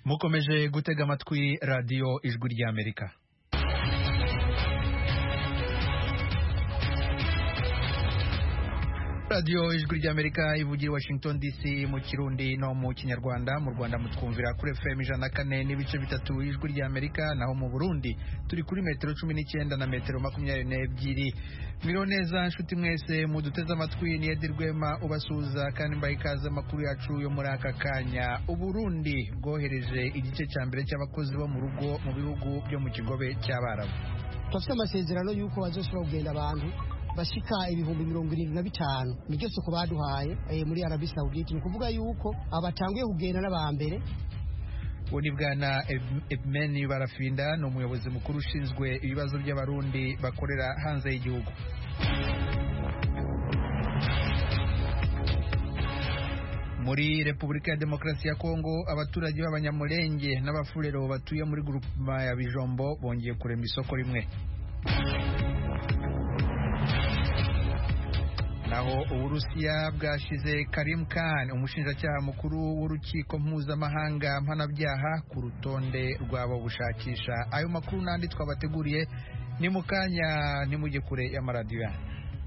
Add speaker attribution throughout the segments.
Speaker 1: mukomeje gutega amatwi radiyo ijwi ry'amerika radiyo ijwi ry'amerika ivugira washington dc mu kirundi no mu kinyarwanda mu rwanda mutwumvira kuri fm ijana na kane n'ibice bitatu ijwi ry'amerika naho mu burundi turi kuri metero cumi n'icyenda na metero makumyabiri n'ebyiri mwiriwe neza nshuti mwese muduteze amatwi ni edi rwema ubasuhuza kandi mbaye ikaze amakuru yacu yo muri aka kanya uburundi bwohereje igice cya mbere cy'abakozi bo mu rugo mu bihugu byo mu kigobe cy'abarabu
Speaker 2: turafite amasezerano y'uko bazoshobora kugenda abantu bashika ibihumbi mirongo irindwi na bitanu niryo soko baduhaye eh, muri arabi sawudite ni ukuvuga yuko abatanguye kugenda n'abambere
Speaker 1: uwo ni bwana ebmeni barafinda ni umuyobozi mukuru ushinzwe ibibazo by'abarundi bakorera hanze y'igihugu muri repubulika ya demokarasi ya kongo abaturage b'abanyamurenge n'abafurero batuye muri grupema ya bijombo bongeye kurema isoko rimwe naho uburusiya bwashize Karim Khan umushinjacyaha mukuru w'urukiko mpuzamahanga mpanabyaha ku rutonde rwabo bushakisha ayo makuru n'andi twabateguriye ni mu kanya ntimujye kure y'amaradiyo yanyu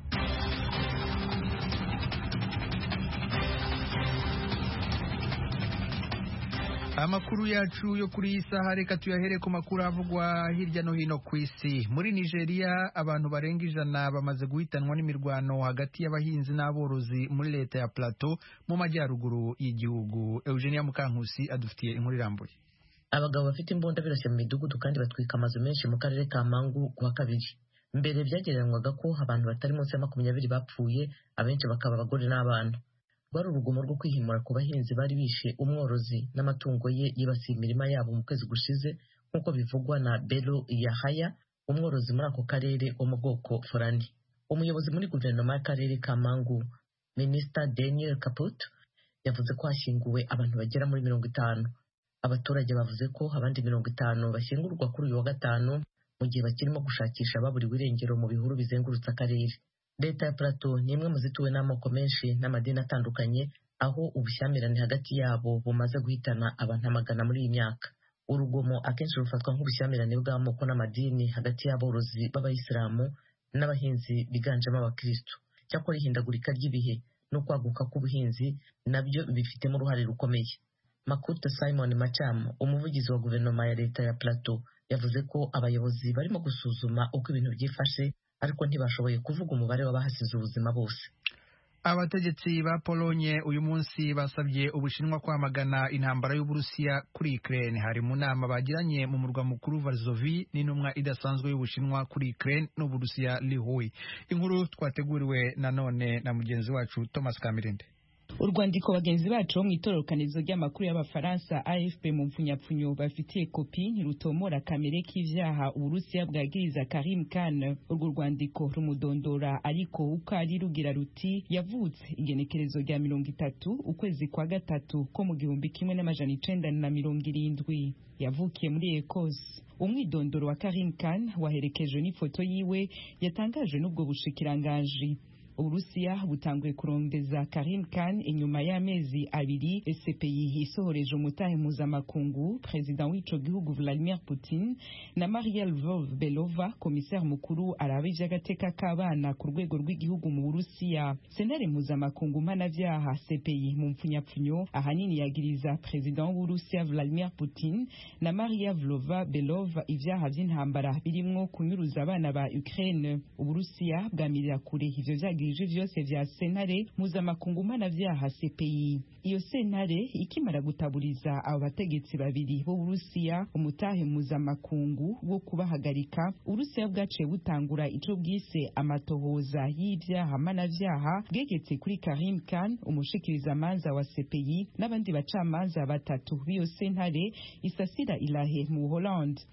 Speaker 1: amakuru yacu yo kuri iyi saha reka tuyahere ku makuru avugwa hirya no hino ku isi muri nigeria abantu barenga ijana bamaze guhitanwa n'imirwano hagati y'abahinzi n'aborozi muri leta ya plateau mu majyaruguru y'igihugu eugenia mukankusi adufitiye inkuru irambuye
Speaker 3: abagabo bafite imbunda birashya mu midugudu kandi batwika amazu menshi mu karere ka mangu kuwa kabiri mbere byagereranywaga ko abantu batari munsi ya makumyabiri bapfuye abenshi bakaba abagore n'abana rwari urugomo rwo kwihimura ku bahinzi bari bishe umworozi n'amatungo ye yibasiye imirima yabo mu kwezi gushize nk'uko bivugwa na belo yahaya umworozi muri ako karere wo mu bwoko forani umuyobozi muri guverinoma y'akarere ka mangu minisita daniel kaput yavuze ko hashyinguwe abantu bagera muri mirongo itanu abaturage bavuze ko abandi mirongo itanu bashyingurwa kuri uyu wa gatanu mu gihe bakirimo gushakisha ababuriwe irengero mu bihuru bizengurutse akarere leta ya plateau ni imwe mu zituwe n'amoko menshi n'amadini atandukanye aho ubushyamirane hagati yabo bumaze guhitana abantu amagana muri iyi myaka urugomo akenshi rufatwa nk'ubushyamirane bw'amoko n'amadini hagati y'aborozi b'abayisilamu n'abahinzi biganjemo abakristo cyakora ihindagurika ry'ibihe no kwaguka k'ubuhinzi nabyo bifitemo uruhare rukomeye makuta simon macamu umuvugizi wa guverinoma ya leta ya plateau yavuze ko abayobozi barimo gusuzuma uko ibintu byifashe ariko ntibashoboye kuvuga umubare w'abahasize ubuzima bose
Speaker 1: abategetsi ba polonye uyu munsi basabye ubushinwa kwamagana intambara y'uburusiya kuri ukraine hari mu nama bagiranye mu murwa mukuru varzovi n'intumwa idasanzwe y'ubushinwa kuri ukraine n'uburusiya lihui inkuru twateguriwe nanone na mugenzi wacu thomas kamirinde
Speaker 4: urwandiko bagenzi bacu bo mu itororokanizo ry'amakuru y'abafaransa afp mu mpfunyapfunyo bafitiye kopi ntirutomora kamere k'ivyaha uburusiya bwagiriza karim khan urwo rwandiko rumudondora ariko uko ari rugira ruti yavutse igenekerezo rya mirongo itatu ukwezi kwa gatatu ko mu gihumbi kimwe n'amajana icenda na mirongo irindwi yavukiye muri ekose umwidondoro wa karim khan waherekejwe n'ifoto yiwe yatangajwe n'ubwo bushikiranganji uburusiya butanguye kurondeza karim khan inyuma y'amezi abiri cpi isohoreje umutahe mpuzamakungu perezida w'ico gihugu vladimir putin na maria lvov belova komiseri mukuru araba ivy'agateka k'abana ku rwego rw'igihugu mu burusiya senare mpuzamakungu mpanavyaha cpi mu mpfunyapfunyo ahanini yagiriza perezida w'uburusiya vladimir putin na maria vlova belova ivyaha vy'intambara birimwo kunyuruza abana ba ukraine uburusiya bwamirira kure ivyo vyagirije vyose vya sentare mpuzamakungu mpanavyaha cpi iyo sentare ikimara gutaburiza abo bategetsi babiri b'uburusiya umutahe mpuzamakungu wo kubahagarika uburusiya bwaciye butangura ico bwise amatohoza y'ivyaha mpanavyaha bwegetse kuri karim khan umushikirizamanza wa cpi n'abandi bacamanza batatu b'iyo sentare isasira ilahe mu holland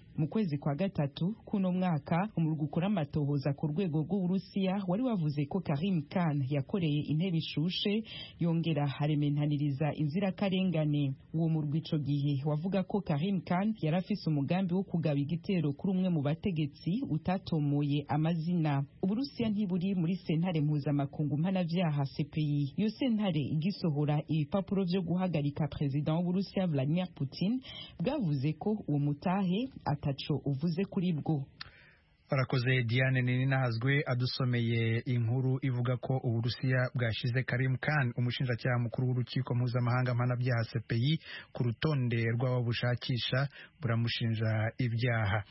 Speaker 4: mu kwezi kwa gatatu kuno mwaka umurwi ukora amatohoza ku rwego rw'uburusiya wari wavuze ko karim khan yakoreye intebe ishushe yongera harementaniriza inzirakarengane uwo murwi ico gihe wavuga ko karim khan yari afise umugambi wo kugaba igitero kuri umwe mu bategetsi utatomoye amazina uburusiya ntiburi muri sentare mpuzamakungu mpanavyaha cpi iyo sentare igisohora ibipapuro vyo guhagarika perezida w'uburusiya vladimir putin bwavuze ko uwo mutahe ataco uvuze kuri bwo
Speaker 1: barakoze diane ninahazwe adusomeye inkuru ivuga ko uburusiya bwashize karim khan umushinjacyaha mukuru w'urukiko mpuzamahanga mpanabyaha cpi ku rutonde rw'abo bushakisha buramushinja ibyaha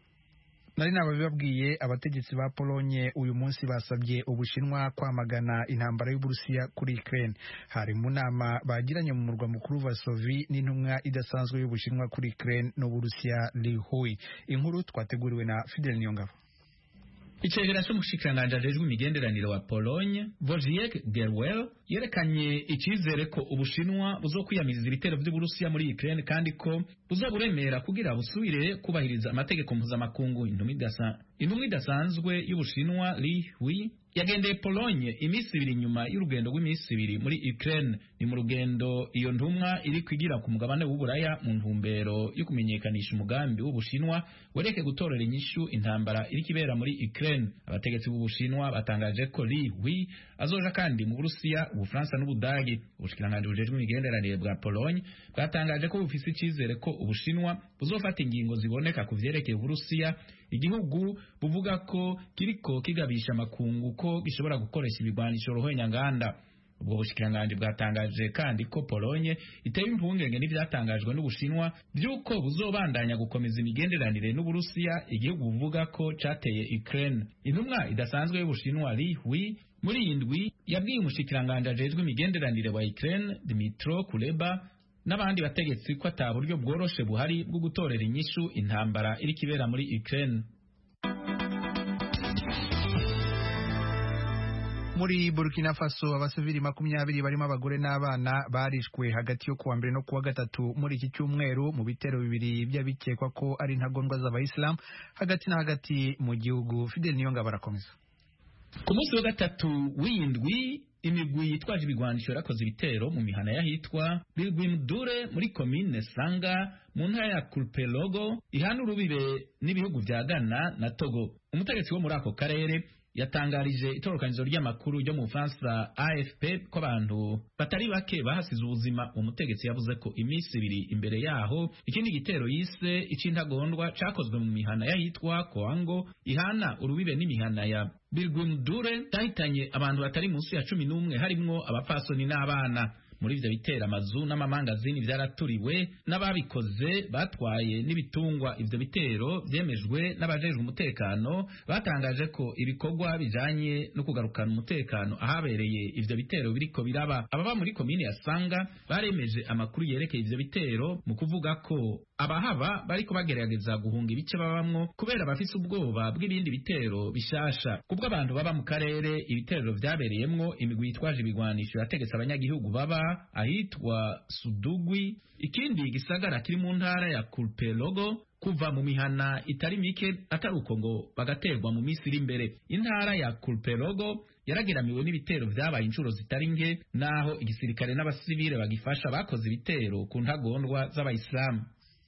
Speaker 1: nari nababibabwiye abategetsi ba polonye uyu munsi basabye ubushinwa kwamagana intambara y'uburusiya kuri ukraine hari mu nama bagiranye mu murwa mukuru vasovi n'intumwa idasanzwe y'ubushinwa kuri ukraine n'uburusiya li hui inkuru twateguriwe na fidel niyongabo
Speaker 5: icegera c'umushikiranganji ajejwe imigenderanire wa Pologne Wojciech Gerwel yerekanye icizere ko ubushinwa buzokwiyamiriza ibitero vy'uburusiya muri Ukraine kandi ko buzoburemera kugira busubire kubahiriza amategeko mpuzamakungu intumwa idasanzwe y'ubushinwa Li Hui yagendeye Pologne iminsi ibiri nyuma y'urugendo rw'iminsi ibiri muri Ukraine ni mu rugendo iyo ntumwa iri kwigira ku mugabane w'uburaya mu ntumbero yo kumenyekanisha umugambi w'ubushinwa wereke gutorera inyishu intambara iri kibera muri Ukraine abategetsi b'ubushinwa batangaje ko Li Hui azoja kandi mu Burusiya Ubufaransa n'Ubudagi ubushikiranganji bujejwe imigenderanire bwa Pologne bwatangaje ko bufise icizere ko ubushinwa buzofata ingingo ziboneka ku vyerekeye Uburusiya igihugu buvuga ko kiriko kigabisha amakungu ko gishobora gukoresha ibigwanisho ruhonyanganda ubwo bushikiranganji bwatangaje kandi ko Polonye iteye impungenge n'ivyatangajwe n'Ubushinwa vy'uko buzobandanya gukomeza imigenderanire n'Uburusiya igihugu buvuga ko cateye Ukraine intumwa idasanzwe y'Ubushinwa Li Hui muri iyi ndwi yabwiye umushikiranganji ajejwe imigenderanire wa Ukraine Dmytro Kuleba n'abandi bategetsi ko ata buryo bworoshe buhari bwo gutorera inyishu intambara iri kibera muri Ukraine
Speaker 1: muri Burkina Faso abasivili makumyabiri barimo abagore n'abana barishwe hagati yo kuwa mbere no kuwa gatatu muri iki cyumweru mu bitero bibiri by'abikekwa ko ari intagondwa z'abayisilamu hagati na hagati mu gihugu Fidel Niyonga barakomeza
Speaker 5: ku munsi wa gatatu w'indwi imigwi yitwaje ibigwanisho yarakoze ibitero mu mihana y'ahitwa Birgwimdure muri komine Sanga mu ntara ya Kulpelogo ihana urubibe n'ibihugu vya Ghana na Togo umutegetsi wo muri ako karere yatangarije itorokanizo ry'amakuru ryo mu Bufaransa AFP ko abantu batari bake bahasize ubuzima umutegetsi yavuze ko iminsi ibiri imbere yaho ikindi gitero yise icintagondwa cakozwe mu mihana y'ahitwa Koango ihana urubibe n'imihana ya Birgwimdure cyahitanye abantu batari munsi ya cumi n'umwe harimwo abapfasoni n'abana muri ivyo bitera amazu n'amamangazini vyaraturiwe n'ababikoze batwaye n'ibitungwa ivyo bitero vyemejwe n'abajejwe umutekano batangaje ko ibikorwa bijanye no kugarukana umutekano ahabereye ivyo bitero biriko biraba ababa muri komine ya Sanga baremeje amakuru yerekeye ivyo bitero mu kuvuga ko abahaba bariko bagerageza guhunga ibice babamwo kubera bafise ubwoba bw'ibindi bitero bishasha kubwo abantu baba mu karere ibitero vyabereyemwo imigwi yitwaje ibigwanisho yategetse abanyagihugu baba ahitwa Sudugwi ikindi gisagara kiri mu ntara ya Kulpelogo kuva mu mihana itari mike atari uko ngo bagaterwa mu minsi iri imbere intara ya Kulpelogo yarageramiwe n'ibitero vyabaye inshuro zitari nke naho igisirikare n'abasivile bagifasha bakoze ibitero ku ntagondwa z'abayisilamu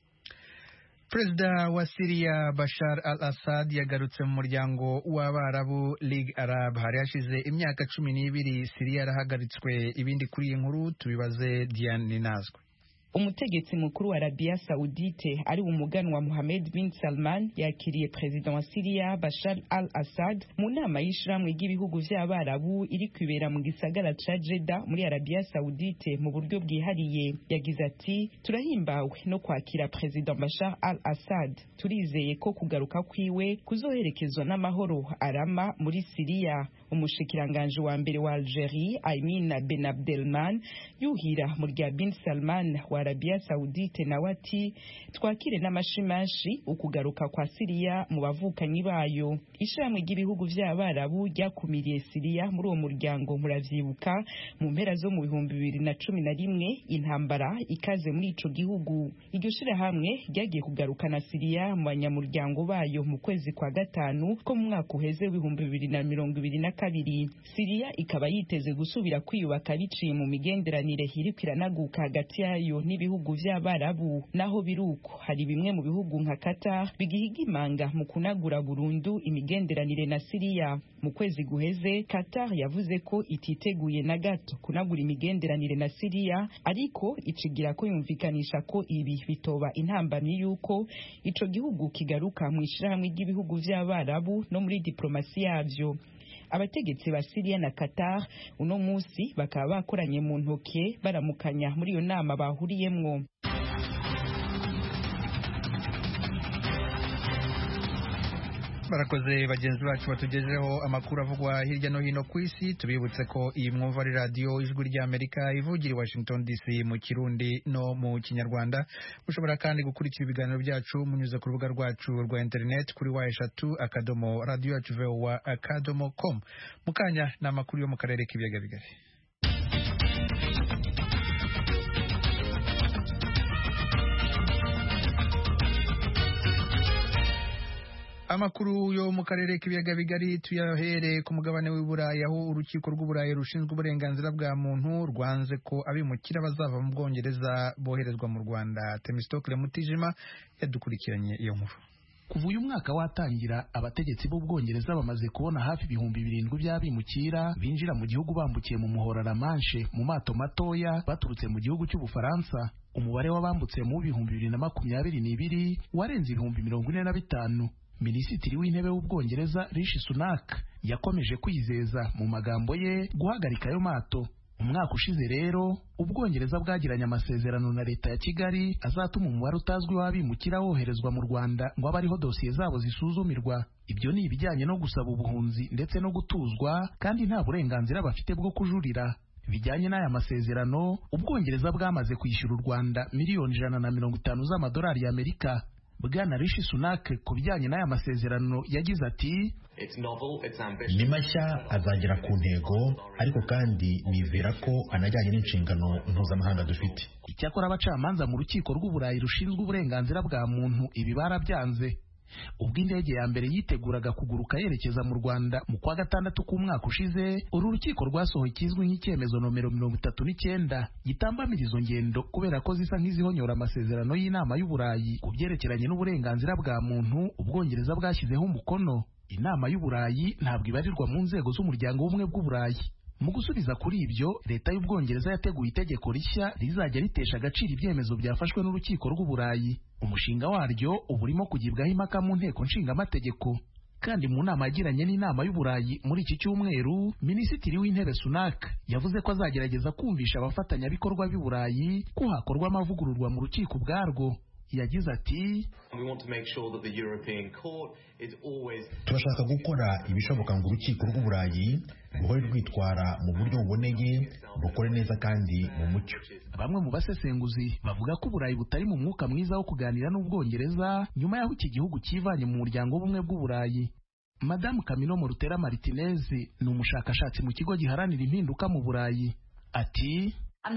Speaker 1: Perezida wa Syria Bashar al-Assad yagarutse mu muryango w'Abarabu League Arab hari hashize imyaka cumi n'ibiri Syria yarahagaritswe ibindi kuri iyi nkuru tubibaze Diane Ninazwe
Speaker 4: umutegetsi mukuru wa Arabia Saudite ari umuganwa Mohammed bin Salman yakiriye perezida wa Syria Bashar al-Assad mu nama y'ishiramwe ry'ibihugu vy'abarabu iri kwibera mu gisagara ca Jeddah muri Arabia Saudite mu buryo bwihariye yagize ati turahimbawe no kwakira perezida Bashar al-Assad turizeye ko kugaruka kwiwe kuzoherekezwa n'amahoro arama muri Syria umushikiranganje wa mbere wa Algerie Aymin Ben Abdelman yuhira mu rya bin Salman wa Arabia Saudite nawe ati twakire n'amashimashi ukugaruka kwa Siriya mu bavukanyi bayo ishamwe ry'ibihugu vy'abarabu ryakumiriye Siriya muri uwo muryango muravyibuka mu mpera zo mu bihumbi bibiri na cumi na rimwe intambara ikaze muri ico gihugu iryo shirahamwe ryagiye kugarukana Siriya mu banyamuryango bayo mu kwezi kwa gatanu ko mu mwaka uheze w'ibihumbi bibiri na mirongo ibiri na kabiri Siriya ikaba yiteze gusubira kwiyubaka biciye mu migenderanire iriko iranaguka hagati yayo n'ibihugu vy'abarabu naho biruko hari bimwe mu bihugu nka Qatar bigihiga imanga mu kunagura burundu imigenderanire na Siriya mu kwezi guheze Qatar yavuze ko ititeguye na gato kunagura imigenderanire na Siriya ariko icigira ko yumvikanisha ko ibi bitoba intambamyi yuko ico gihugu kigaruka mu ishirahamwe ry'ibihugu vy'abarabu no muri diplomasi yavyo abategetsi ba Syria na Qatar uno musi bakaba bakoranye mu ntoke baramukanya muri iyo nama bahuriyemwo
Speaker 1: barakoze bagenzi bacu batugejeho amakuru avugwa hirya no hino ku isi tubibutse ko iyi mwumva ari radiyo ijwi ry'amerika ivugira i washington dc mu kirundi no mu kinyarwanda mushobora kandi gukurikira ibiganiro byacu munyuze ku rubuga rwacu rwa interineti kuri wa eshatu akadomo radiyo yacu vowa akadomo com mu kanya ni amakuru yo mu karere k'ibiyaga bigari amakuru yo mu karere k'ibiyaga bigari tuyahere ku mugabane w'i Burayi aho urukiko rw'uburayi rushinzwe uburenganzira bwa muntu rwanze ko abimukira bazava mu bwongereza boherezwa mu rwanda temistokle mutijima yadukurikiranye iyo nkuru
Speaker 6: kuva uyu mwaka watangira abategetsi b'ubwongereza bamaze kubona hafi ibihumbi birindwi by'abimukira binjira mu gihugu bambukiye mu muhora la Manche mu mato matoya baturutse mu gihugu cy'ubufaransa umubare w'abambutse mu bihumbi bibiri na makumyabiri n'ibiri warenze ibihumbi mirongo ine na bitanu minisitiri w'intebe w'ubwongereza rishi sunak yakomeje kwizeza mu magambo ye guhagarika ayo mato umwaka ushize rero ubwongereza bwagiranye amasezerano na leta ya kigali azatuma umubare utazwi w'abimukira woherezwa mu rwanda ngo abe ariho dosiye zabo zisuzumirwa ibyo ni ibijyanye no gusaba ubuhunzi ndetse no gutuzwa kandi nta burenganzira bafite bwo kujurira bijyanye n'aya masezerano ubwongereza bwamaze kwishyura u rwanda miliyoni ijana na mirongo itanu z'amadolari y'amerika bwana rishi sunak ku bijyanye n'aya masezerano yagize ati
Speaker 7: ni mashya azagera ku ntego ariko kandi nizera ko anajyanye n'inshingano mpuzamahanga dufite
Speaker 6: icyakora abacamanza mu rukiko rw'uburayi rushinzwe uburenganzira bwa muntu ibi barabyanze ubwo indege ya mbere yiteguraga kuguruka yerekeza mu rwanda mu kwa gatandatu k'umwaka ushize uru rukiko rwasohoye ikizwi nk'icyemezo nomero mirongo itatu n'icyenda gitambamira izo ngendo kubera ko zisa nk'izihonyora amasezerano y'inama y'uburayi ku byerekeranye n'uburenganzira bwa muntu ubwongereza bwashyizeho umukono inama y'uburayi ntabwo ibarirwa mu nzego z'umuryango w'ubumwe bw'uburayi mu gusubiza kuri ibyo leta y'ubwongereza yateguye itegeko rishya rizajya ritesha agaciro ibyemezo byafashwe n'urukiko rw'uburayi umushinga waryo uba urimo kugibwaho impaka mu nteko nshingamategeko kandi mu nama yagiranye n'inama y'uburayi muri iki cyumweru minisitiri w'intebe sunak yavuze ko azagerageza kumvisha abafatanyabikorwa b'i burayi ko hakorwa amavugururwa mu rukiko ubwarwo yagize ati
Speaker 7: turashaka gukora ibishoboka ngo urukiko rw'uburayi ruhore rwitwara mu buryo buboneye rukore neza kandi mu mucyo
Speaker 6: bamwe mu basesenguzi bavuga ko uburayi butari mu mwuka mwiza wo kuganira n'ubwongereza nyuma y'aho iki gihugu cyivanye mu muryango w'ubumwe bw'uburayi madamu kamino morutera martinez ni umushakashatsi mu kigo giharanira impinduka mu burayi ati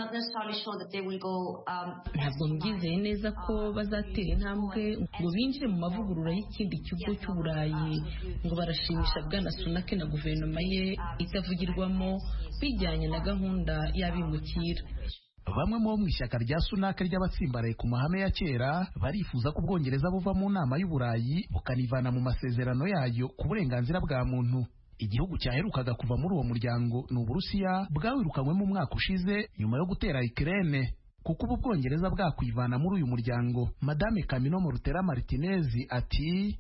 Speaker 8: ntabwo mbyizeye neza ko bazatera intambwe ngo binjire mu mavugurura y'ikindi kigo cy'uburayi ngo barashimisha bwana sunake na guverinoma ye itavugirwamo bijyanye na gahunda y'abimukira
Speaker 6: bamwe mu bo mu ishyaka rya sunaka ry'abatsimbaraye ku mahame ya kera barifuza ko ubwongereza buva mu nama y'uburayi bukanivana mu masezerano yayo ku burenganzira bwa muntu igihugu cyaherukaga kuva muri uwo muryango ni uburusiya bwawirukanywemo umwaka ushize nyuma yo gutera ikirene kuko ubu bwongereza bwakwivana muri uyu muryango madame kamino morutera martinez ati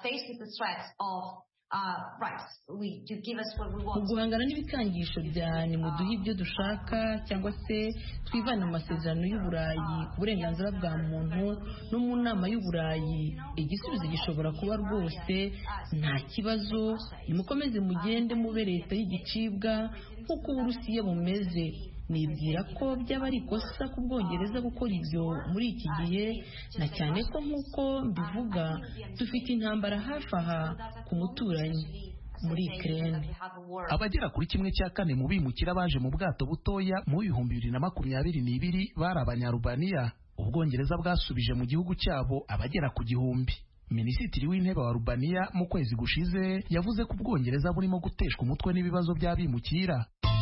Speaker 8: mu guhangana n'ibikangisho bya nimuduhe ibyo dushaka cyangwa se twivane mu masezerano y'uburayi ku burenganzira bwa muntu no mu nama y'uburayi igisubizo gishobora kuba rwose nta kibazo nimukomeze mugende mube leta y'igicibwa nk'uko uburusiya bumeze nibwira ko byaba ari ikosa ku bwongereza gukora ibyo muri iki gihe na cyane ko nk'uko mbivuga dufite intambara hafi aha ku muturanyi muri Ukraine
Speaker 6: abagera kuri kimwe cya kane mu bimukira baje mu bwato butoya mu bihumbi bibiri na makumyabiri n'ibiri bari abanyarubaniya ubwongereza bwasubije mu gihugu cyabo abagera ku gihumbi minisitiri w'intebe wa rubaniya mu kwezi gushize yavuze ko ubwongereza burimo guteshwa umutwe n'ibibazo by'abimukira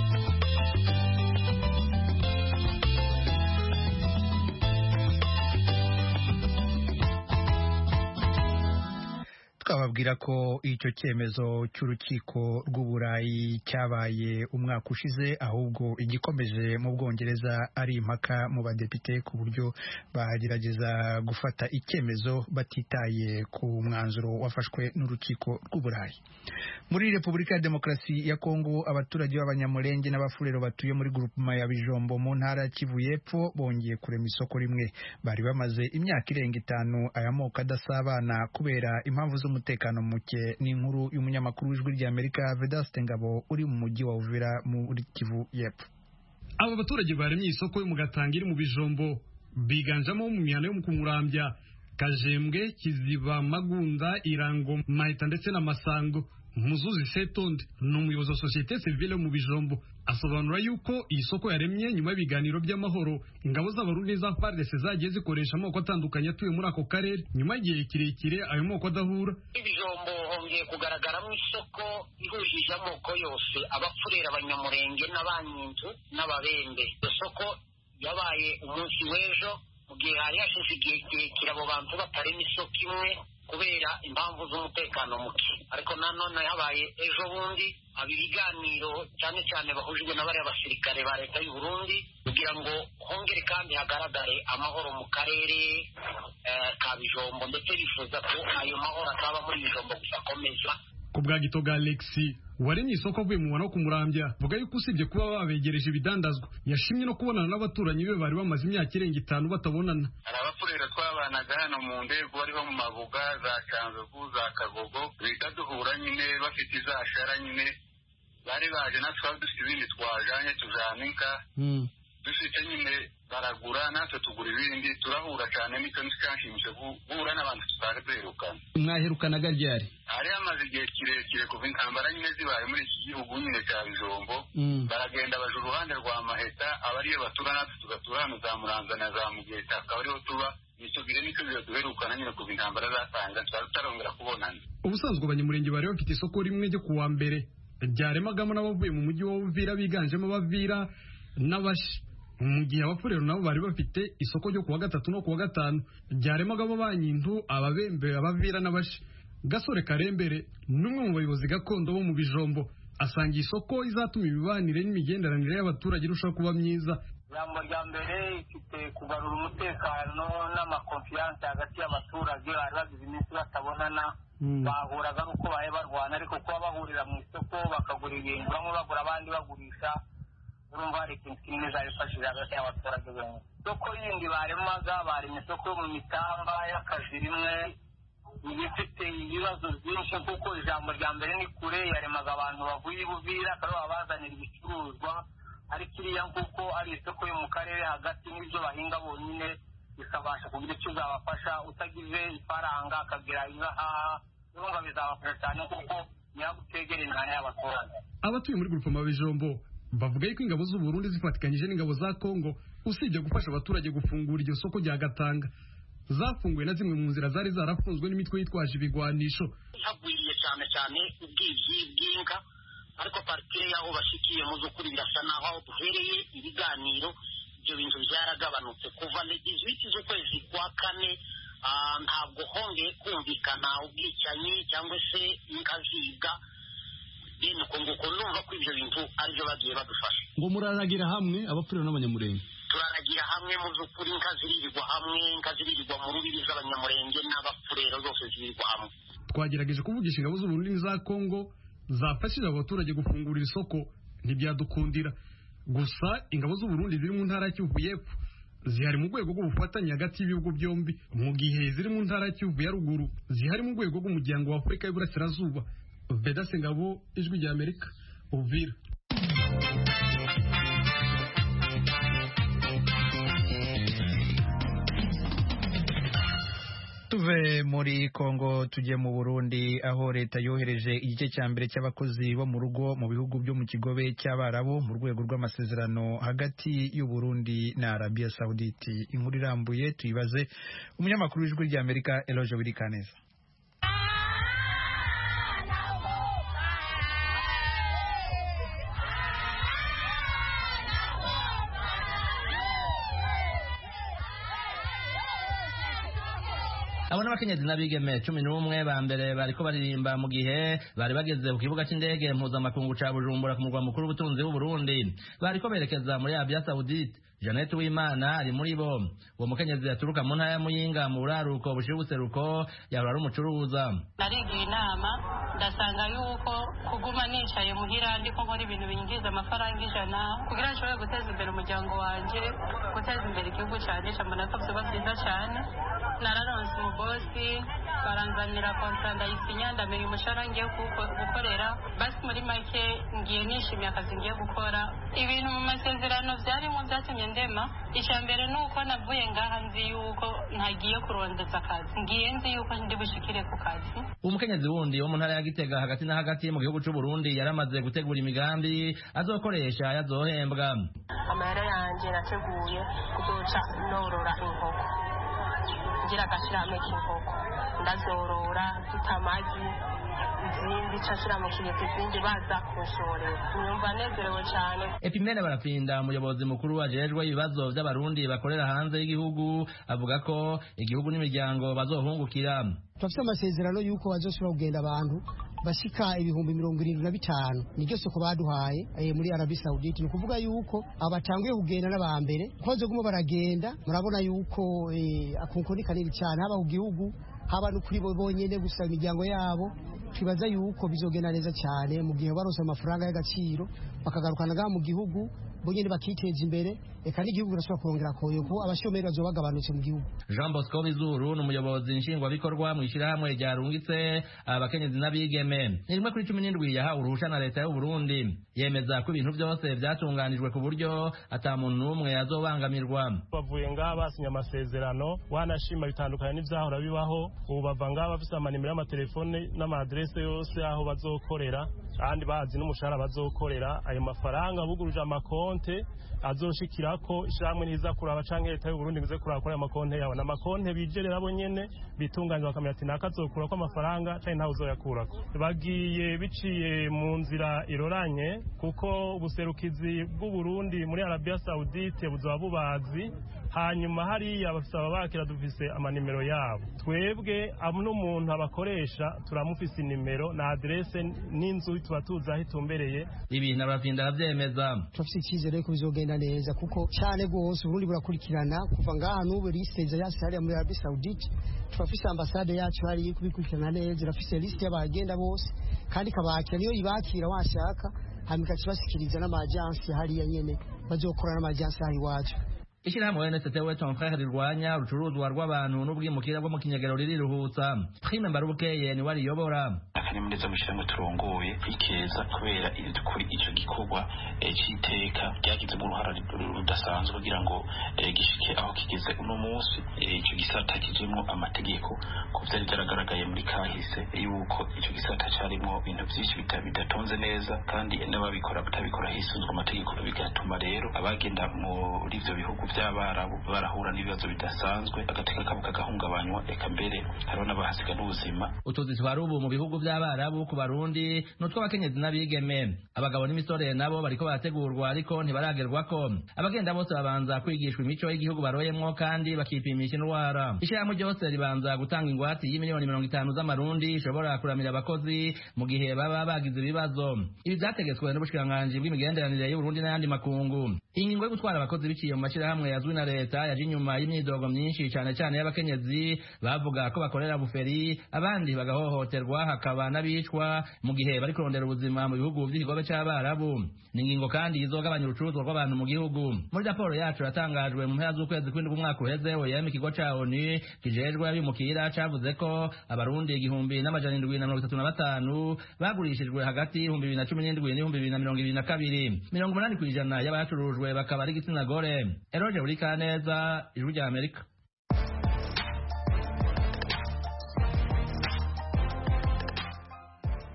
Speaker 1: twababwira ko icyo cyemezo cy'urukiko rw'uburayi cyabaye umwaka ushize ahubwo igikomeje mu bwongereza ari impaka mu badepite ku buryo bagerageza gufata icyemezo batitaye ku mwanzuro wafashwe n'urukiko rw'uburayi muri repubulika ya demokarasi ya kongo abaturage b'abanyamurenge n'abafurero batuye muri grupema ya bijombo mu ntara ya kivu y'epfo bongeye kurema isoko rimwe bari bamaze imyaka irenga itanu aya moko adasabana kubera impamvu z'umutekano muke n'inkuru y'umunyamakuru w'ijwi ry'amerika vedaste ngabo uri mu mujyi wa uvira muri kivu y'epfo
Speaker 9: aba baturage baremye isoko yo mu gatanga iri mu bijombo biganjemo mu mihano yo mu kumurambya kajembwe kiziba magunda irango mahita ndetse na masango muzuzi setonde ni umuyobozi wa sosiyete sivile mu bijombo asobanura yuko iyi soko yaremye nyuma y'ibiganiro by'amahoro ingabo z'abarundi za FARDC zagiye zikoresha amoko atandukanye atuye muri ako karere nyuma y'igihe kirekire ayo moko adahura
Speaker 10: ibijombo hongeye kugaragaramo isoko ihujije amoko yose abapfurera abanyamurenge n'abanyinzu n'ababembe iyo soko yabaye umunsi w'ejo mu gihe hari hashize igihe kirekire abo bantu batarema isoko imwe kubera impamvu z'umutekano muke ariko nanone habaye ejo bundi haba ibiganiro cyane cyane bahujwe na bariya basirikare ba leta y'u Burundi kugira ngo hongere kandi hagaragare amahoro mu karere ka bijombo ndetse bifuza ko ayo mahoro ataba muri bijombo gusa akomeza
Speaker 9: ku bwa gitoga alexi waremye isoko avuye mu wo kumurambya vuga yuko usibye kuba babegereje ibidandazwa yashimye no kubonana n'abaturanyi be bari bamaze imyaka irenga itanu batabonana
Speaker 11: hari abapfurera twabanaga hano mu ndego bariho mu mabuga za canzovu za kagogo bita duhura nyine bafite izashara nyine bari baje natwe twari dufite ibindi twajanye tujana inka dufite nyine baragura natwe tugura ibindi turahura cyane nicyo ntikanshimishije guhura n'abantu tutari duherukana
Speaker 9: mwaherukanaga ryari
Speaker 11: hari hamaze igihe kirekire kuva intambara nyine zibaye muri iki gihugu nyine cya bijombo baragenda baje uruhande rwa maheta aba ariyo batura natwe tugatura hano za muranza na za mugeta akaba ariho tuba nicyo gihe nicyo gihe duherukana nyine kuva intambara zatanga twari tutarongera kubonana
Speaker 9: ubusanzwe abanyamurenge bari bafite isoko rimwe ryo kuwa mbere ryaremagamo n'abavuye mu mujyi wa Uvira biganjemo abavira n'abashi mu gihe abapfurero nabo bari bafite isoko ryo kuwa gatatu no kuwa gatanu ryaremagamo banyintu ababembe abavira n'abashi gasore karembere n'umwe mu bayobozi gakondo bo mu bijombo asanga isoko izatuma imibanire n'imigenderanire y'abaturage irushaho kuba myiza
Speaker 12: ijambo rya mbere ifite kugarura umutekano n'amakonfiyanse hagati y'abaturage bari bagize iminsi batabonana bahuraga ari uko bahe barwana ariko kuba bahurira mu isoko bakagura ibintu bamwe bagura abandi bagurisha urumva hari ikintu kinini zabifashije hagati y'abaturage benshi isoko yindi baremaga barema isoko yo mu mitamba y'akazi rimwe ibifite ibibazo byinshi kuko ijambo rya mbere ni kure yaremaga abantu bavuye i buvira akaba babazanira ibicuruzwa ariko iriya kuko ari isoko yo mu karere hagati n'ibyo bahinga bonyine bikabasha kugira icyo zabafasha utagize ifaranga akagira ingahaha urumva bizabafasha cyane kuko nyagutegera imihanda y'abaturage
Speaker 9: abatuye muri grupema bijombo bavuga yuko ingabo z'u Burundi zifatikanyije n'ingabo za Kongo usibye gufasha abaturage gufungura iryo soko rya Gatanga zafunguye na zimwe mu nzira zari zarafunzwe n'imitwe yitwaje ibigwanisho
Speaker 10: hagwiriye cyane cyane ubwibyi bw'inka ariko partire y'aho bashikiye mu by'ukuri birasa naho aho duhereye ibiganiro ibyo bintu byaragabanutse kuva legizwiti z'ukwezi kwa kane ntabwo hongeye kumvikana ubwicanyi cyangwa se inka zibwa bene uko nguko numva ko ibyo bintu aribyo bagiye badufasha
Speaker 9: ngo muraragira hamwe abapfuriro n'abanyamurenge
Speaker 10: turaragira hamwe mu by'ukuri inka ziririrwa hamwe inka ziririrwa mu rubibi z'abanyamurenge n'abapfurero zose ziririrwa hamwe
Speaker 9: twagerageje kuvugisha ingabo z'uburundi n'iza kongo zafashije abaturage gufungura isoko ntibyadukundira gusa ingabo z'uburundi ziri mu ntara ya kivu y'epfo zihari mu rwego rw'ubufatanye hagati y'ibihugu byombi mu gihe ziri mu ntara ya kivu ya ruguru zihari mu rwego rw'umuryango wa afurika y'uburasirazuba vedase ngabo ijwi rya amerika uvira
Speaker 1: tuve muri Kongo tujye mu Burundi aho leta yohereje igice cya mbere cy'abakozi bo mu rugo mu bihugu byo mu kigobe cy'Abarabu mu rwego rw'amasezerano hagati y'u Burundi na Arabia Saudite inkuru irambuye tuyibaze umunyamakuru w'ijwi rya Amerika Eloge Wirikaneza
Speaker 13: abo n'abakenyezi n'abigeme cumi n'umwe ba mbere bariko baririmba mu gihe bari bageze ku kibuga c'indege mpuzamakungu ca bujumbura ku murwa mukuru w'ubutunzi w'uburundi bariko berekeza muri arabia saudite Jeannette Uwimana ari muri bo uwo mukenyezi yaturuka mu ntara ya Muyinga mu buraruko bushira ubuseruko yahora ari umucuruza
Speaker 14: narigiye inama ndasanga yuko kuguma nicaye muhira ndiko nkora ibintu binyinjiza amafaranga ijana kugira nshobore guteza imbere umuryango wanje guteza imbere igihugu canje mbona ko vyoba vyiza cane nararonse umubosi baranzanira kontra ndayisinya ndamenya umushahara ngiye gukorera basi muri make ngiye nishimiye akazi ngiye gukora ibintu mu masezerano vyarimo vyatumye ndema icya mbere ni uko navuye ngaha nzi yuko ntagiye kurondeza akazi ngiye nzi yuko ndi bushikire ku kazi
Speaker 13: umukenyezi wundi wo mu ntara ya gitega hagati na hagati mu gihugu c'u Burundi yaramaze gutegura imigambi azokoresha yazohembwa
Speaker 14: amahera yanje nateguye kuzoca norora inkoko ngira agashirame k'inkoko ndazorora zita amagi izindi cashira mu kigega izindi baza kunshorera nyumva nezerewe cyane
Speaker 13: Epimene barapinda umuyobozi mukuru ajejwe ibibazo by'abarundi bakorera hanze y'igihugu avuga ko igihugu n'imiryango bazohungukira
Speaker 2: turafite amasezerano y'uko bazoshobora kugenda abantu bashika ibihumbi mirongo irindwi na bitanu niryo soko baduhaye eh, muri arabi saudite ni ukuvuga yuko abatanguye kugenda n'abambere ko bazoguma baragenda murabona yuko eh, akunko ni kanini cyane haba ku gihugu haba no kuri bo bonyene gusa imiryango yabo twibaza yuko bizogenda neza cyane mu gihe baronse amafaranga y'agaciro bakagarukana ngaha mu gihugu bonyene bakiteza imbere eka n'igihugu kirashobora kurongera koyo kuko abashomeri bazoba bagabanutse mu gihugu
Speaker 13: Jean Bosco Bizuru ni umuyobozi nshingwabikorwa mu ishyirahamwe ryarungitse abakenyezi n'abigeme ni rimwe kuri cumi n'indwi yahawe uruhusha na leta y'u Burundi yemeza ko ibintu byose byatunganijwe ku buryo ata muntu n'umwe azobangamirwa
Speaker 15: bavuye ngaha basinye amasezerano wanashima bitandukanye n'ivyahora bibaho ubu bava ngaha bafise amanimero y'amatelefone n'amaadrese yose aho bazokorera kandi bazi n'umushahara bazokorera ayo mafaranga buguruje amakonte azoshikirako ishamwe ntiza kuraba canke leta y'u Burundi ngize kuraba kuri ayo makonte yabo n'amakonte bijerera bo nyene bitunganya bakamenya ati naka azokurako amafaranga canke ntawe uzoyakurako bagiye biciye mu nzira iroranye kuko ubuserukizi bw'u Burundi muri Arabia Saudite buzoba bubazi hanyuma hariya bafise ababakira dufise amanimero yabo twebwe n'umuntu abakoresha turamufise inimero na adrese n'inzu tuba tuzi aho itumbereye
Speaker 13: ibi nabapinda aravyemeza
Speaker 2: turafise icyizere ko bizogenda neza kuko cyane rwose uburundi burakurikirana kuva ngaha n'ubu lisite yasi hariya muri arabi saudite turafise ambasade yacu hariya kubikurikirana neza irafise lisite y'abagenda bose kandi ikabakira niyo ibakira washaka hanyuma ikakibashikiriza n'amajansi hariya nyene bazokorana n'amajansi hari iwacu
Speaker 13: Ishirahamwe NST we ton frère rirwanya urucuruzwa rw'abantu n'ubwimukira bwo mu kinyagero ririruhutsa Prime Mbarubukeye ni wariyobora
Speaker 16: akanyamuneza mushyiramo turongoye ikeza kubera kuri icyo gikorwa cy'iteka ryagizemo uruhara rudasanzwe kugira ngo gishike aho kigeze uno munsi icyo gisata kijemo amategeko ku byari byaragaragaye muri kahise yuko icyo gisata cyarimo ibintu byinshi bidatonze neza kandi n'ababikora batabikora hisunzwe amategeko bigatuma rero abagenda muri ibyo bihugu by'abarabu barahura n'ibibazo bidasanzwe agateka kabo kagahungabanywa reka mbere hariho n'abahasiga n'ubuzima
Speaker 13: utuzi twari ubu mu bihugu by'abarabu ku barundi n'utw'abakenyezi n'abigeme abagabo n'imisore nabo bariko barategurwa ariko ntibaragerwako abagenda bose babanza kwigishwa imico y'igihugu baroyemwo kandi bakipimisha indwara ishyirahamwe ryose ribanza gutanga ingwate y'imiliyoni mirongo itanu z'amarundi ishobora kuramira abakozi mu gihe baba bagize ibibazo ibi vyategetswe n'ubushikiranganji bw'imigenderanire y'uburundi n'ayandi makungu ingingo yo gutwara abakozi biciye mu mashyirahamwe yazwi na leta yaje inyuma y'imyidogo myinshi cane cane y'abakenyezi bavuga ko bakorera buferi abandi bagahohoterwa hakaba n'abicwa mu gihe bari kurondera ubuzima mu bihugu by'ikigobe c'abarabu ni ingingo kandi izogabanya urucuruzwa rw'abantu mu gihugu muri raporo yacu yatangajwe mu mpera z'ukwezi kw'indwi umwaka uheze oyem ikigo ca onu kijejwe abimukira cavuze ko abarundi igihumbi n'amajana indwi na mirongo itatu na batanu bagurishijwe hagati y'ibihumbi bibiri na cumi n'indwi n'ibihumbi bibiri na mirongo ibiri na kabiri mirongo umunani kw'ijana y'abacurujwe bakaba ari igitsina gore eroje buri kaneza ijwi rya amerika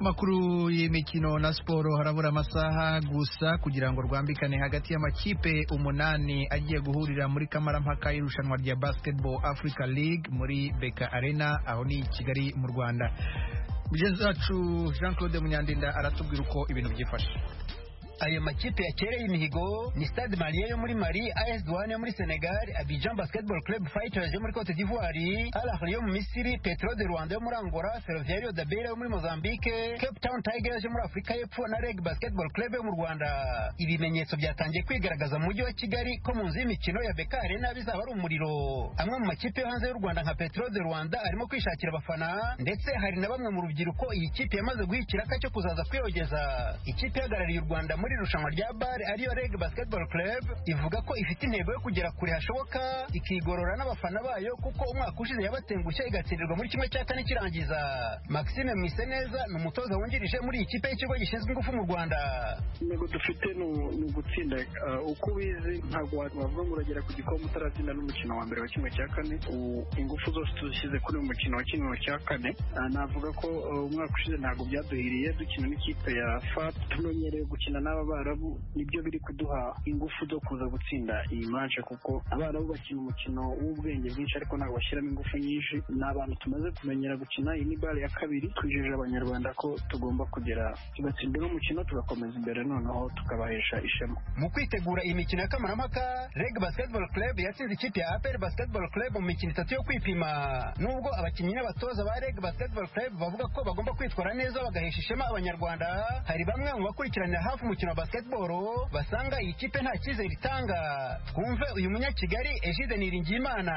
Speaker 1: makuru y'imikino na siporo harabura amasaha gusa kugira ngo rwambikane hagati y'amakipe umunani agiye guhurira muri kamarampaka y'irushanwa rya basketball africa league muri beka arena aho ni kigali mu rwanda mugenzi wacu jean claude munyandinda aratubwira uko ibintu byifashe
Speaker 17: ayo makipe yakereye imihigo ni stade malien yo muri mali as douane yo muri senegal abidjan basketball club fighters yo muri cote d'ivoire al ahly yo mu misiri petro de rwanda yo muri angola ferroviario da beira yo muri mozambique cape town tigers yo muri afurika y'epfo na reg basketball club yo mu rwanda ibimenyetso byatangiye kwigaragaza mu mujyi wa kigali ko mu nzu y'imikino ya beka arena bizaba ari umuriro amwe mu makipe yo hanze y'u rwanda nka petro de rwanda arimo kwishakira abafana ndetse hari na bamwe mu rubyiruko iyi kipe yamaze guha ikiraka cyo kuzaza kwiyogeza ikipe ihagarariye u rwanda muri muri irushanwa rya bare ariyo reg basketball club ivuga ko ifite intego yo kugera kure hashoboka ikigorora n'abafana bayo kuko umwaka ushize yabatengushye igatsindirwa muri kimwe cya kane kirangiza maxime mwiseneza ni umutoza wungirije muri iyi kipe y'ikigo gishinzwe ingufu mu rwanda
Speaker 18: intego dufite ni ugutsinda uko ubizi ntabwo wavuga ngo uragera ku gikombe utaratsinda n'umukino wa mbere wa kimwe cya kane ingufu zose tuzishyize kuri uyu mukino wa kimwe cya kane navuga ko umwaka ushize ntabwo byaduhiriye dukina n'ikipe ya fat tumenyereye gukina n'aba abarabu nibyo biri kuduha ingufu zo kuza gutsinda iyi manche kuko abarabu bakina umukino w'ubwenge bwinshi ariko ntabwo bashyiramo ingufu nyinshi ni abantu tumaze kumenyera gukina iyi ni bare ya kabiri twijeje abanyarwanda ko tugomba kugera tugatsinda uno mukino tugakomeza imbere noneho tukabahesha ishema
Speaker 17: mu kwitegura iyi mikino ya kamarampaka reg basketball club yatsinze ikipe ya apr basketball club mu mikino itatu yo kwipima nubwo abakinnyi n'abatoza ba reg basketball club bavuga ko bagomba kwitwara neza bagahesha ishema abanyarwanda hari bamwe mu bakurikiranira hafi umukino wa basketball basanga iyi kipe nta cyizere itanga twumve uyu munyakigali egide niringiyimana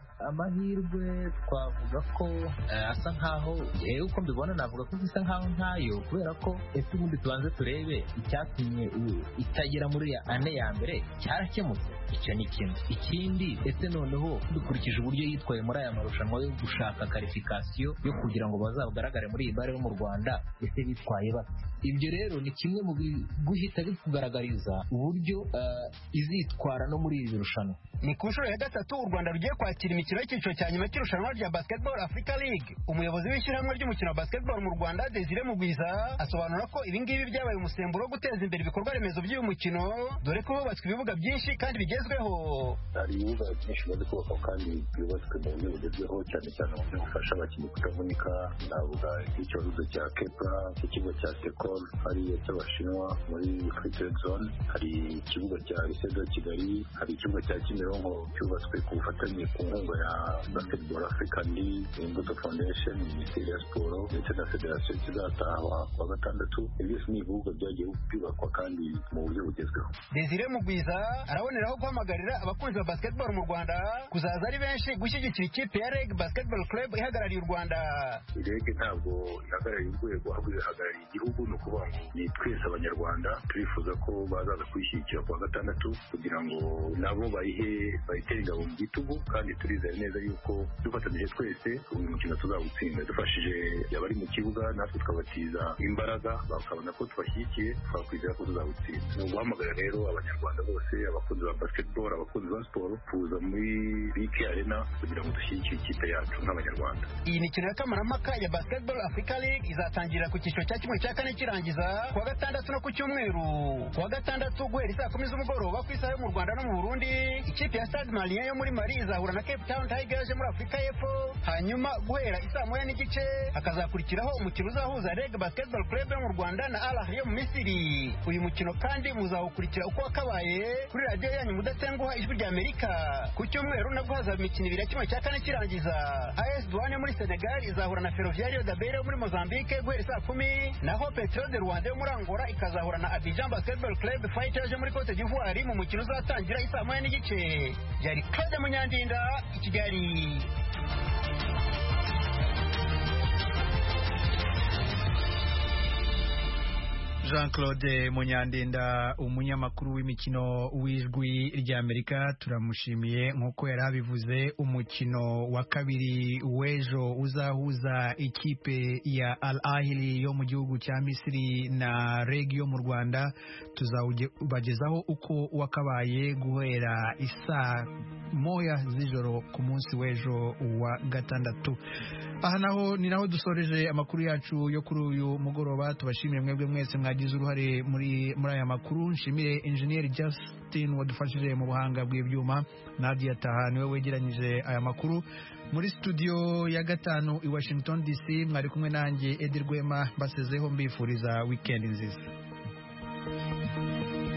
Speaker 19: amahirwe twavuga ko asa nkaho yewe uko mbibona navuga ko bisa nkaho ntayo kubera ko ese ubundi tubanze turebe icyatumye itagera muri ane ya mbere cyarakemutse icyo ni kimwe ikindi ese noneho dukurikije uburyo yitwaye muri aya marushanwa yo gushaka karifikasiyo yo kugira ngo bazagaragare muri iyi bare yo mu rwanda ese bitwaye bate ibyo rero ni kimwe mu guhita bikugaragariza uburyo izitwara no muri iri rushanwa
Speaker 17: ni ku nshuro ya gatatu u rwanda rugiye kwakira imikino y'icyiciro cya nyuma cy'irushanwa rya basketball africa league umuyobozi w'ishyirahamwe ry'umukino wa basketball mu rwanda desire mugwiza asobanura ko ibingibi byabaye umusemburo wo guteza imbere ibikorwa remezo by'uyu mukino dore ko hubatswe ibibuga byinshi kandi bigezweho
Speaker 20: hari ibibuga byinshi bimaze kubakwa kandi byubatswe mu buryo bugezweho cyane cyane mu buryo bufasha abakinnyi kutavunika navuga nk'ikibazo cya kepra ikigo cya sekol hariya cy'abashinwa muri free trade zone hari ikibuga cya lisedo kigali hari ikibuga cya kimironko cyubatswe ku bufatanye ku nkunga ya basketball african league imbuto foundation minisiteri ya siporo ndetse na federasiyo kizatahwa kuwa gatandatu ibyo byose ni ibibuga byagiye byubakwa kandi mu buryo bugezweho
Speaker 17: desire mugwiza araboneraho guhamagarira abakunzi ba basketball mu rwanda kuzaza ari benshi gushyigikira ikipe ya reg basketball club ihagarariye u rwanda
Speaker 20: reg ntabwo ihagarariye urwego ahubwo ihagarariye igihugu ni ukuvuga ngo ni twese abanyarwanda turifuza ko bazaza kuyishyigikira kuwa gatandatu kugira ngo nabo bayihe bayitere ingabo mu gitugu kandi turizeye neza yuko dufatanyije twese uyu mukino tuzawutsinda dufashije abari mu kibuga natwe tukabatiza imbaraga bakabona ko tubashyigikiye twakwizera ko tuzawutsinda ni uguhamagara rero abanyarwanda bose abakunzi ba basketball abakunzi ba siporo kuza muri bike arena kugira ngo dushyigikire ikipe yacu nk'abanyarwanda
Speaker 17: iyi mikino ya kamarampaka ya basketball africa league izatangirira ku cyiciro cya kimwe cya kane kirangiza kuwa gatandatu no ku cyumweru kuwa gatandatu guhera isaa kumi z'umugoroba ku isaha yo mu rwanda no mu burundi ikipe ya stade malien yo muri mali izahura na cape town tigers yo muri afurika y'epfo hanyuma guhera isaa moya n'igice hakazakurikiraho umukino uzahuza reg basketball club yo mu rwanda na al ahly yo mu misiri uyu mukino kandi muzawukurikira uko wakabaye kuri radiyo yanyu mudatenguha ijwi rya amerika ku cyumweru nabwo hazaba imikino ibiri ya kimwe cya kane kirangiza as douane yo muri senegal izahura na ferroviario da beira yo muri mozambique guhera saa kumi naho petro de rwanda yo muri angola ikazahura na abidjan basketball club fighters yo muri cote d'ivoire mu mukino uzatangira isaa moya n'igice byari claude munyandinda i kigali
Speaker 1: jean claude munyandinda umunyamakuru w'imikino w'ijwi ry'amerika turamushimiye nk'uko yari abivuze umukino wa kabiri w'ejo uzahuza ikipe ya al ahili yo mu gihugu cya misiri na reg yo mu rwanda tuzawubagezaho uko wakabaye guhera isaa moya z'ijoro ku munsi w'ejo wa gatandatu aha naho ni naho dusoreje amakuru yacu yo kuri uyu mugoroba tubashimiye mwebwe mwese mwagize uruhare muri muri aya makuru nshimire engineer Justin wadufashije mu buhanga bw'ibyuma Nadia Taha niwe wegeranyije aya makuru muri studio ya gatanu i Washington DC mwari kumwe nanjye Edi Rwema basezeho mbifuriza weekend nziza